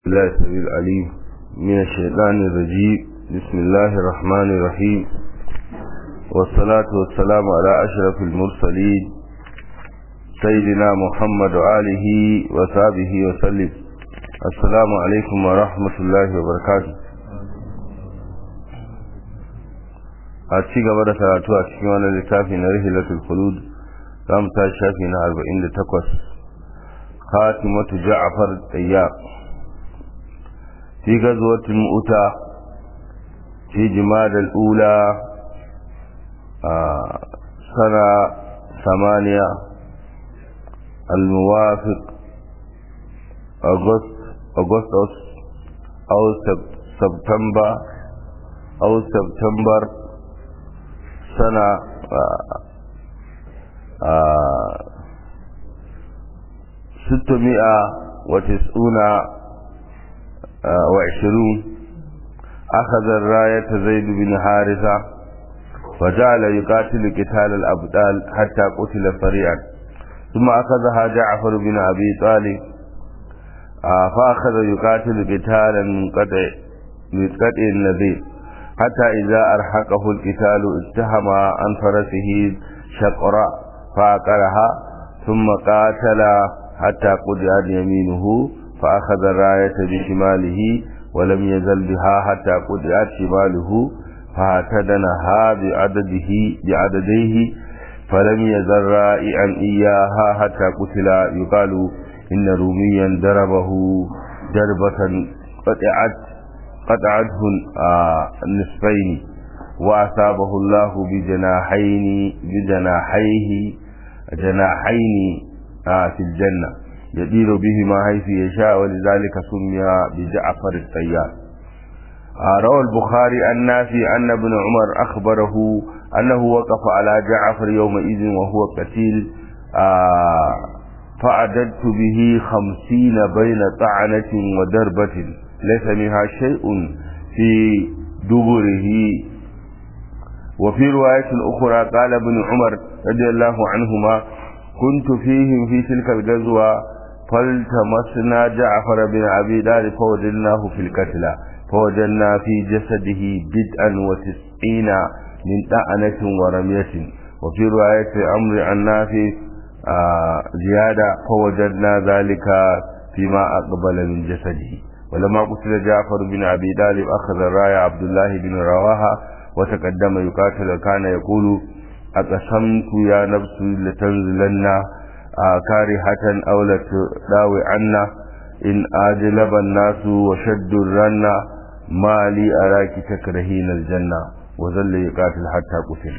الله السميع العليم من الشيطان الرجيم بسم الله الرحمن الرحيم والصلاة والسلام على أشرف المرسلين سيدنا محمد وآله وصحبه وسلم السلام عليكم ورحمة الله وبركاته a ci gaba da karatu a cikin wani littafi na rihilatul khulud za mu tashi shafi na 48 khatimatu ja'far tayyab في غزوة المؤتة في جماد الأولى آه سنة ثمانية الموافق أغسطس أغسطس أو سبتمبر أو سبتمبر سنة ستمائة وتسعون وعشرون أخذ الراية زيد بن حارثة وجعل يقاتل قتال الأبدال حتى قتل سريعا ثم أخذها جعفر بن أبي طالب فأخذ يقاتل قتالا منقطع منقطع النذير حتى إذا أرحقه القتال اتهم عن فرسه شقراء فأقرها ثم قاتل حتى قطعت يمينه فأخذ الراية بشماله ولم يزل بها حتى قطعت شماله فاعتدنها بعدده بعدديه فلم يزل رائعا إياها حتى قتل يقال إن روميا ضربه ضربة قطعت قطعته النصفين وأصابه الله بجناحين بجناحيه جناحين في الجنة يدير بهما حيث يشاء ولذلك سمي بجعفر الطيار روى البخاري عن نافي أن ابن عمر أخبره أنه وقف على جعفر يومئذ وهو قتيل فعددت به خمسين بين طعنة ودربة ليس منها شيء في دبره وفي رواية أخرى قال ابن عمر رضي الله عنهما كنت فيهم في تلك الغزوة فالتمسنا جعفر بن أبي طالب فوجدناه في القتلى فوجدنا في جسده بدءا وتسعين من طعنة ورمية وفي رواية عمرو عن نافع آه زيادة فوجدنا ذلك فيما أقبل من جسده ولما قتل جعفر بن أبي طالب أخذ الراية عبد الله بن رواحة وتقدم يقاتل كان يقول أقسمت يا نفس لتنزلن كارهة أو لتداوي عنا إن آجلب الناس وشد الرن ما لي أراك تكرهين الجنة وظل يقاتل حتى قتل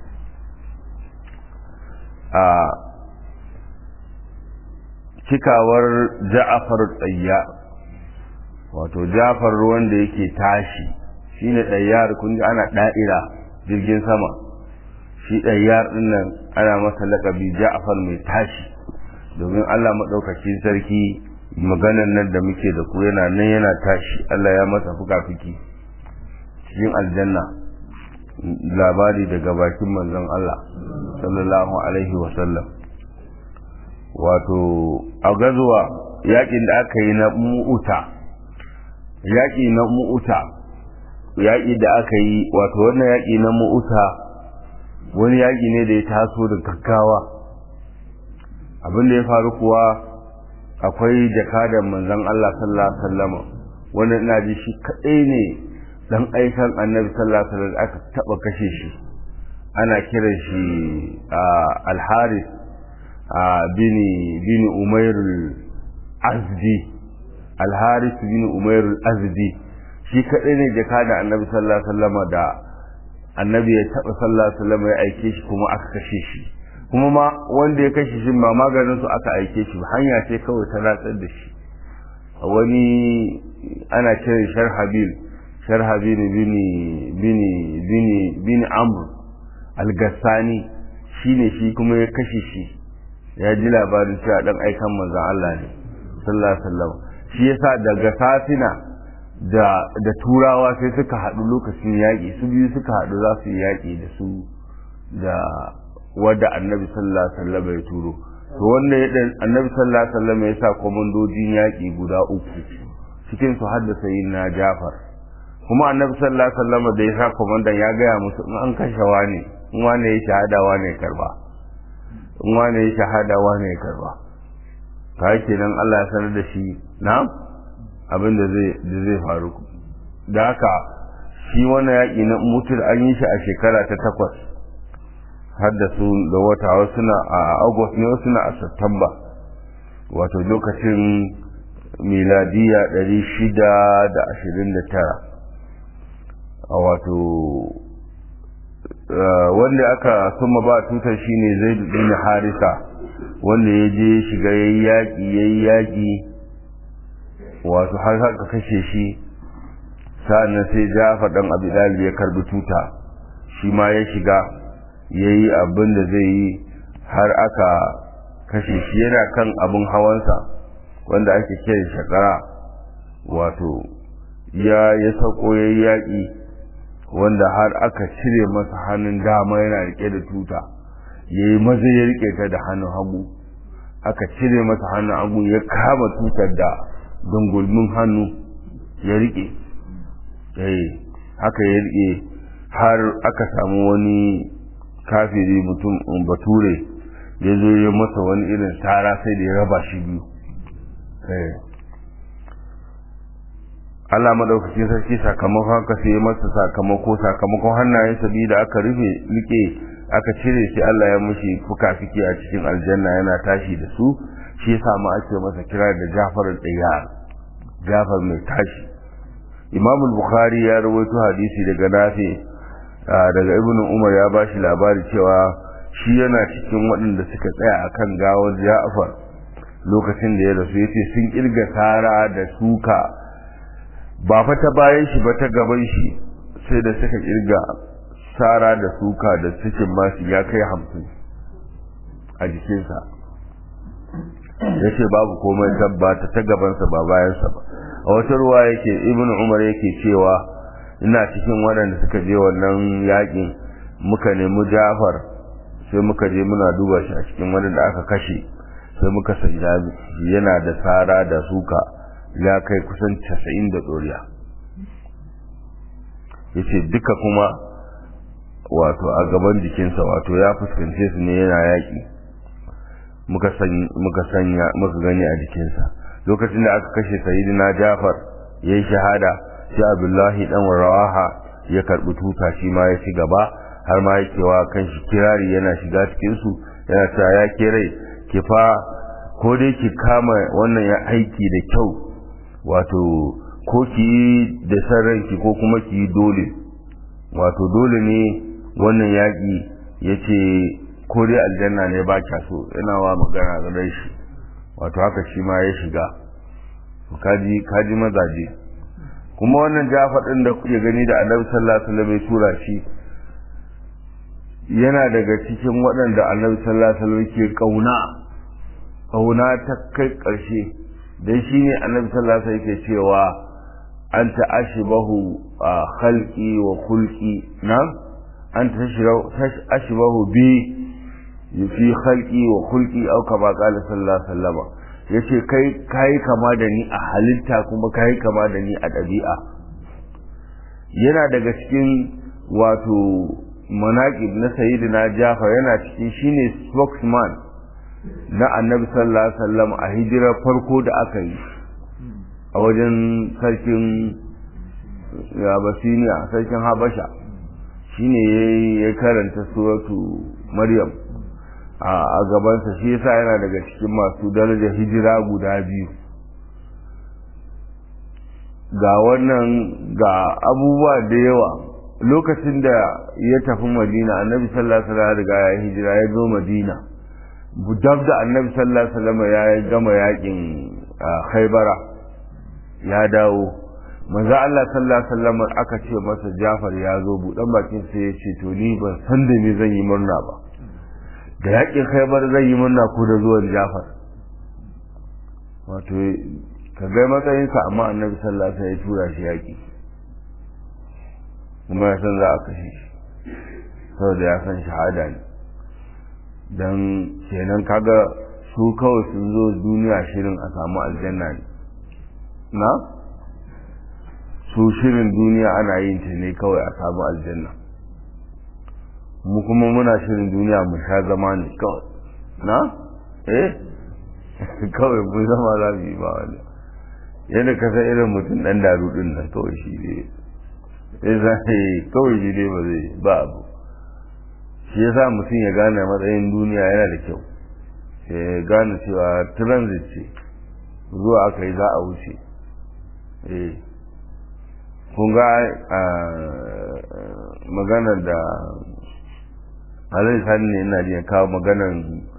cikawar ja'afar tsayya wato ja'afar ruwan da yake tashi shine ɗayyar kun ji ana ɗa'ira jirgin sama shi ɗayyar ɗin nan ana masa laƙabi ja'afar mai tashi domin Allah maɗaukacin sarki maganan nan da muke da ku yana nan yana tashi Allah ya masa fuka-fiki cikin aljanna labari daga bakin manzon Allah sallallahu alaihi wasallam wato a gazuwa yaƙin da aka yi na mu'uta yaƙi na mu'uta yaƙi da aka yi wato wannan yaƙi na mu'uta wani yaƙi ne da ya taso da gaggawa abin da ya faru kuwa akwai jakadan manzon Allah sallallahu alaihi wasallam wanda ina ji shi kadai ne dan aikan annabi sallallahu alaihi wasallam aka taba kashe shi ana kiran shi al-Haris bini bini Umair al-Azdi al-Haris bini Umair al-Azdi shi kadai ne jakadan annabi sallallahu alaihi wasallam da annabi ya taba sallallahu alaihi wasallam ya aike shi kuma aka kashe shi kuma ma wanda ya kashe shi ba maganin su aka aike shi ba hanya ce kawai ta ratsar da shi wani ana kiran sharhabil sharhabil bini bini bini bini amr al-gassani shine shi kuma ya kashe shi ya ji labarin cewa dan aikan manzon Allah ne sallallahu alaihi wasallam shi yasa daga safina da da turawa sai suka haɗu lokacin yaƙi su biyu suka haɗu za su yi yaƙi da su da wadda annabi sallallahu alaihi wasallam ya turo to wanda ya dan annabi sallallahu alaihi wasallam ya sa komandojin yaki guda uku cikin su haddasa yin na jafar kuma annabi sallallahu alaihi wasallam da ya sa komandan ya gaya musu in an kashe wani in wani ya shahada wani ya karba in wani ya shahada wani ya karba ka kenan Allah ya sanar da shi na abin da zai da zai faru da haka shi wannan yaƙi na mutul an yi shi a shekara ta takwas har da su da wata wasu na a august ne wasu na a september wato lokacin miladiya ɗari shida da ashirin da tara a wato wanda aka suma ba tutar shine zai bin harisa wanda ya je shiga ya yi yaƙi ya yi yaƙi wato har haka kashe shi sa'annan sai jafa ɗan abu ya karbi tuta shi ma ya shiga ya yi abin da zai yi har aka kashe shi yana kan abin hawansa wanda ake kiran shakara wato ya ya sauko ya yi yaƙi wanda har aka cire masa hannun dama yana rike da tuta ya yi maza ya rike ta da hannun hagu aka cire masa hannun hagu ya kama tutar da dangulmin hannu ya rike haka ya rike har aka samu wani kafiri mutum bature ya zo ya masa wani irin tara sai da ya raba shi biyu Allah madaukakin sarki sakamakon haka sai ya masa sakamako sakamakon hannayen sabi da aka rufe like aka cire shi Allah ya mushi fuka-fiki a cikin aljanna yana tashi da su shi yasa ma ake masa kira da Jafar al Jafar mai tashi Imam Bukhari ya rawaito hadisi daga Nafi daga Ibn Umar ya bashi labari cewa shi yana cikin waɗanda suka tsaya akan gawar Ja'far lokacin da ya rasu yace sun kirga sara da suka ba fa ta bayan shi ba ta gaban shi sai da suka kirga sara da suka da cikin masu ya kai hamsin a jikinsa ya ce babu komai tabbata ta gabansa ba bayansa ba a wata ruwa yake ibn umar yake cewa ina cikin waɗanda suka je wannan yakin muka nemi jafar sai muka je muna duba shi a cikin waɗanda aka kashe sai muka sai yana da sara da suka ya kai kusan casa'in da ɗoriya ya ce duka kuma wato a gaban jikinsa wato ya fuskance su ne yana yaƙi muka sanya muka gani a jikinsa lokacin da aka kashe sayidina jafar ya yi shahada sai abdullahi dan rawaha ya karɓi tuta shi ma ya ci gaba har ma yake wa kan shi kirari yana shiga cikinsu yana cewa ya ke rai ki fa ko dai ki kama wannan ya aiki da kyau wato ko ki yi da sarranki ko kuma ki yi dole wato dole ne wannan yaƙi ya ce ko dai aljanna ne ba kya so yana wa magana ga shi wato haka shi ma ya shiga kaji kaji mazaje kuma wannan jafa ɗin da kuke gani da annabi sallallahu alaihi wasallam ya tura shi yana daga cikin waɗanda annabi sallallahu alaihi wasallam ke kauna kauna ta kai ƙarshe dan shine annabi sallallahu alaihi wasallam yake cewa anta ashbahu khalqi wa khulqi na anta ashbahu bi fi khalqi wa khulqi aw kama qala sallallahu alaihi wasallam yace kai kai kama da ni a halitta kuma kai kama da ni a ɗabi'a yana daga cikin wato manaqib na sayyidina Jafar yana cikin shine spokesman na annabi sallallahu alaihi wasallam a hijirar farko da aka yi a wajen sarkin Abasiniya sarkin Habasha shine ya karanta suratu Maryam a gabansa shi yasa yana daga cikin masu darajar hijira guda biyu ga wannan ga abubuwa da yawa lokacin da ya tafi madina annabi sallallahu alaihi wasallam riga ya hijira ya zo madina dab da annabi sallallahu alaihi wasallam ya gama yakin khaybara ya dawo manzo Allah sallallahu alaihi wasallam aka ce masa Jafar ya zo budan bakin sai ya ce to ni ban san da me zan yi murna ba da yakin khaybar zan yi murna ko da zuwan Jafar wato ka ga matsayinsa amma annabi sallallahu alaihi wasallam ya tura shi yaki kuma ya san za a kashe shi saboda ya san shahada ne don kenan kaga su kawai sun zo duniya shirin a samu aljanna ne na su shirin duniya ana yin ta ne kawai a samu aljanna mu kuma muna shirin duniya mu sha zama ne kawai na eh kawai mun zama za mu yi ba wani yadda ka san irin mutum dan daru din nan kawai shi ne sai za kawai shi ne ba zai ba abu shi yasa mutum ya gane matsayin duniya yana da kyau ya gane cewa transit ce zuwa aka yi za a wuce eh kun ga maganar da alai sani ne ina jiya kawo maganar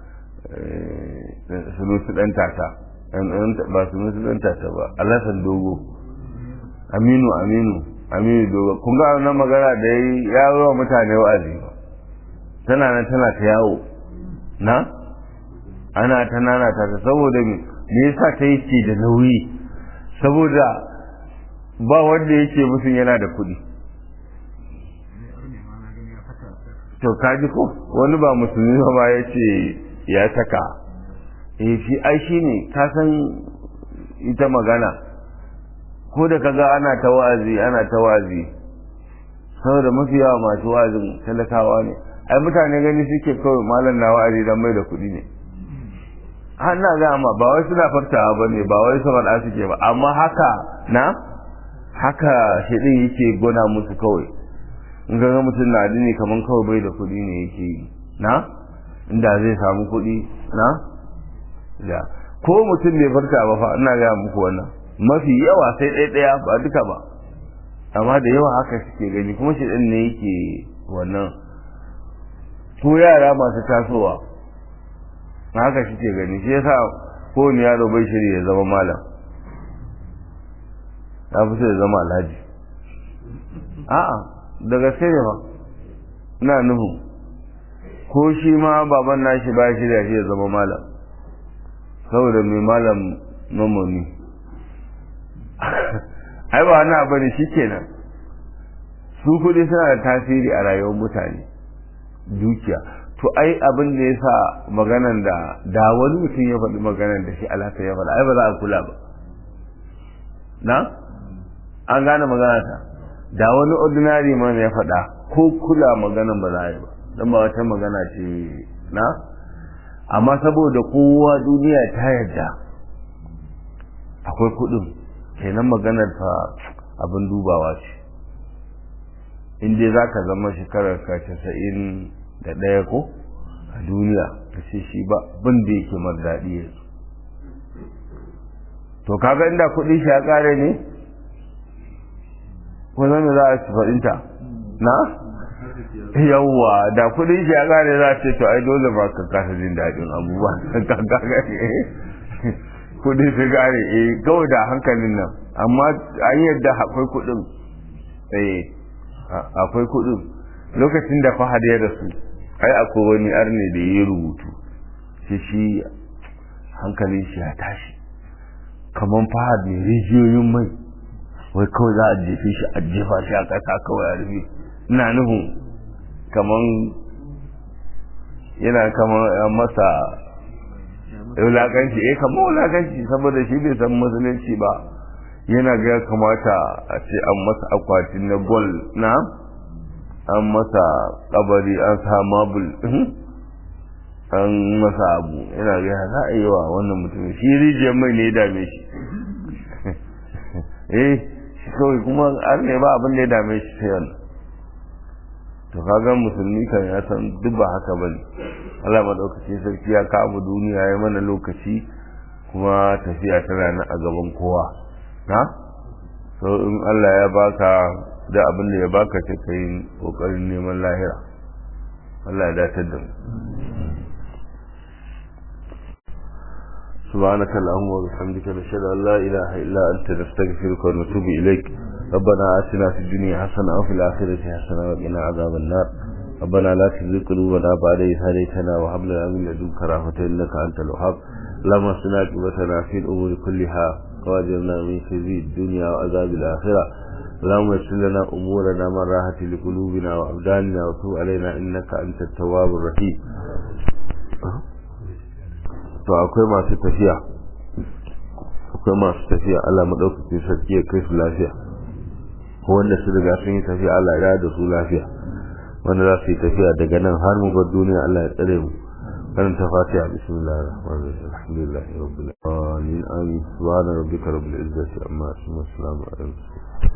sulusu ɗan tata ba sulusu ɗan tata ba alasan dogo aminu aminu aminu dogo kun ga wannan magana da ya yi wa mutane wa'azi tana nan tana ta yawo na ana ta nana ta saboda me yasa ta yi ce da nauyi saboda ba wanda yake musun yana da kuɗi to kaji ko wani ba musulmi ba ya ce ya saka eh shi ai shi ne ka san ita magana ko da kaga ana ta wa'azi ana ta wa'azi saboda mafi yawa masu wa'azin talakawa ne ai mutane gani suke kawai malam na wa'azi dan mai da kuɗi ne na ga amma ba wai suna fartawa ba ne ba wai saboda suke ba amma haka na haka shi yake gona musu kawai in ga mutum na addini kaman kawai bai da kuɗi ne yake yi na inda zai samu kuɗi na da ko mutum bai farta ba fa ina ga muku wannan mafi yawa sai ɗaya ɗaya ba duka ba amma da yawa haka suke gani kuma shi ɗin ne yake wannan ko yara masu tasowa haka suke gani shi yasa kowane yaro bai shirya ya zama malam ya fi ya zama alhaji a'a da gaske ne ba ina nuhu ko shi ma baban nashi ba shi da shi ya zama malam saboda mai malam mamoni ai ba wani abu ne shikenan su kudi suna da tasiri a rayuwar mutane dukiya to ai abin da ya sa maganan da da wani mutum ya faɗi maganan da shi alhaka ya faɗa ai ba za a kula ba na an gane magana ta da wani ordinary man ya faɗa ko kula maganan ba za a yi ba don ba wata magana ce na amma saboda kowa duniya ta yadda akwai kuɗin kenan maganar fa abin dubawa ce in dai za ka zama shekarar ka casa'in da ɗaya ko a duniya ka ce shi ba bin da yake mar daɗi yanzu to kaga inda kuɗi shi ya ƙare ne ko zama za a ci faɗinta na yawwa da kuɗin shi ya ƙare za a ce to ai dole ba ka kasa jin daɗin abubuwa kuɗi su ƙare eh kawai da hankalin nan amma an yadda akwai kuɗin eh akwai kuɗin lokacin da fahad ya rasu ai akwai wani arne da ya rubutu shi shi hankalin shi ya tashi kamar fahad ne rijiyoyin mai wai kawai za a jefe shi a jefa shi a ƙasa kawai a rufe ina nufin kamar yana kamar masa wulakanci eh kamar wulakanci saboda shi bai san musulunci ba yana ga ya kamata a ce an masa akwatin na gol na an masa kabari an sa mabul an masa abu yana ga za a yi wa wannan mutumin shi rijiyar mai ne ya dame shi eh shi kawai kuma an ne ba abin da ya dame shi sai wannan to kaga musulmi kan ya san duk ba haka bane Allah madaukaki sarki ya kawo duniya ya mana lokaci kuma tafiya tana nan a gaban kowa na so in Allah ya baka da abin da ya baka sai kai kokarin neman lahira Allah ya datar da mu سبحانك اللهم وبحمدك نشهد ان لا اله الا انت نستغفرك ونتوب اليك ربنا آتنا في الدنيا حسنه وفي الاخره حسنه وقنا عذاب النار ربنا لا تزغ قلوبنا بعد إذ هديتنا وهب لنا من لدنك رحمة إنك أنت الوهاب اللهم اصلنا عاقبتنا في الأمور كلها واجرنا من خزي الدنيا وعذاب الآخرة اللهم يسر لنا أمورنا من راحة لقلوبنا وأبداننا وتوب علينا إنك أنت التواب الرحيم to akwai masu tafiya akwai masu tafiya Allah madaukakin sarki ya kai su lafiya wanda su riga sun yi tafiya Allah ya da su lafiya wanda za su yi tafiya daga nan har mu bar duniya Allah ya tsare mu kan ta fatiha bismillahir rahmanir rahim alhamdulillahi rabbil alamin amin subhana rabbika rabbil izzati amma yasifun wa salamun alal mursalin